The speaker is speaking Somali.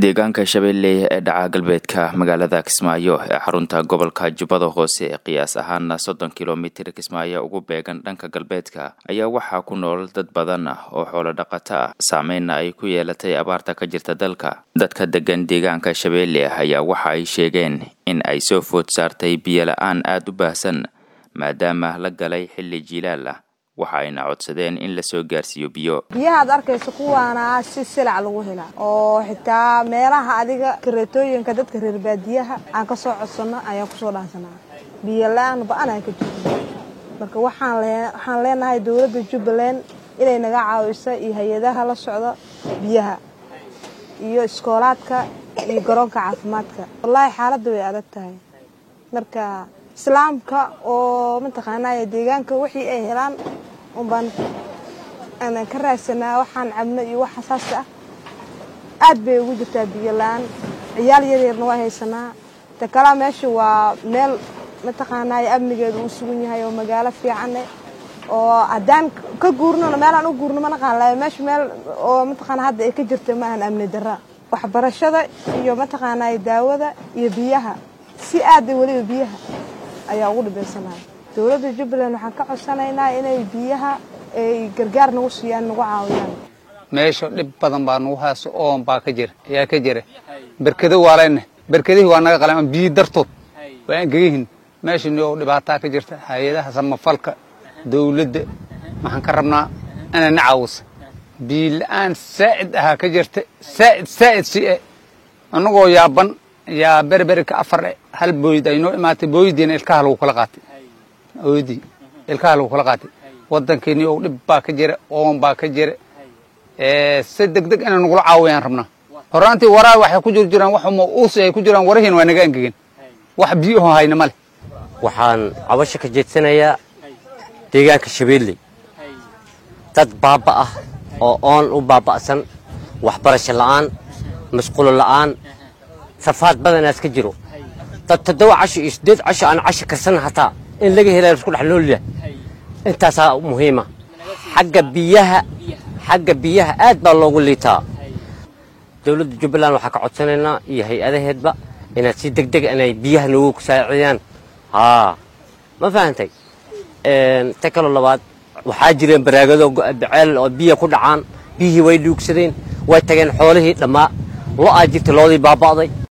deegaanka shabeelle ee dhaca galbeedka magaalada kismaayo ee xarunta gobolka jubbada hoose ee qiyaas ahaana soddon kilomitir kismaayo ugu beegan dhanka galbeedka ayaa waxaa ku nool dad badan ah oo xoolo dhaqato ah saameynna ay ku yeelatay abaarta ka jirta dalka dadka degan deegaanka shabeelle ayaa waxa ay sheegeen in ay soo food saartay biyo la-aan aada u baahsan maadaama la galay xilli jiilaal ah waxa ayna codsadeen in lasoo gaarsiiyo biyo biyaha ad arkayso kuwaana si silac lagu helaa oo xitaa meelaha adiga kareetooyinka dadka reer baadiyaha aan ka soo codsano ayaan kusoo dhaansanaa biyo la-aan ba-an aan ka jirno marka waxaan leenahay dowladda jubbaland inay naga caawiso iyo hay-adaha la socda biyaha iyo iskoolaadka iyo garoonka caafimaadka wallaahi xaaladda way adag tahay marka islaamka oo mataqaanay deegaanka wixii ay helaan unbaan aanan ka raadsanaa waxaan cabno iyo wax xasaas ah aad bay ugu jirtaa biyo la-aan ciyaal yaryarna waa haysanaa ta kalaa meesha waa meel mataqaanay amnigeedu uu sugan yahay oo magaalo fiicane oo haddaan ka guurnona meelaan u guurno manaqaan laha meesha meel oo mataqaana hadda ay ka jirta maahan amni darra waxbarashada iyo mataqaanay daawada iyo biyaha si aada weliba biyaha ayaa ugu dhibaysanahay dowladda jubbaland waxaan ka codsanaynaa inay biyaha ay gargaar nagu siiyaan nagu caawiyaan meesha dhib badan baa nagu hayso oon baa ka jira ayaa ka jira berkado waa leenahay berkadihii waa naga qalan biyi dartood waa aan gegahin meeshani oo dhibaataa ka jirta hay-adaha samafalka dowladda waxaan ka rabnaa inay na caawisa biyi la-aan saa'id ahaa ka jirta saa'id saa'id si e annagoo yaaban yaa berberika afar e hal booyd ay noo imaatay booydiina ilkaha lagu kala qaatay oodii ilkaha lagu kala qaatay waddankeeni oo dhib baa ka jira oon baa ka jira si deg deg inay nagula caawiyaan rabnaa horaantii waraa waxay ku jir jiraan wax uusi ay ku jiraan warahiin waa naga angegen wax biyuho hayna ma leh waxaan cabasho ka jeedsanayaa deegaanka shabeelley dad baaba ah oo oon u baaba'san waxbarasho la'aan masquulo la'aan safaad badanaas ka jiro dad toddoba casho iyo siddeed casho aan casho karsan hataa in laga helaa isku dhex noolya intaasaa muhiima xagga biyaha xagga biyaha aad baa loogu liitaa dowladda jubbaland waxaa ka codsanaynaa iyo hay-adaheedba inaad si deg deg inay biyaha noogu saacidiyaan haa ma fahantay ta kaloo labaad waxaa jireen baraagado baceel oo biya ku dhacaan biyihii way dhuugsadeen way tageen xoolihii dhammaa lo-aa jirta loodii baaba'day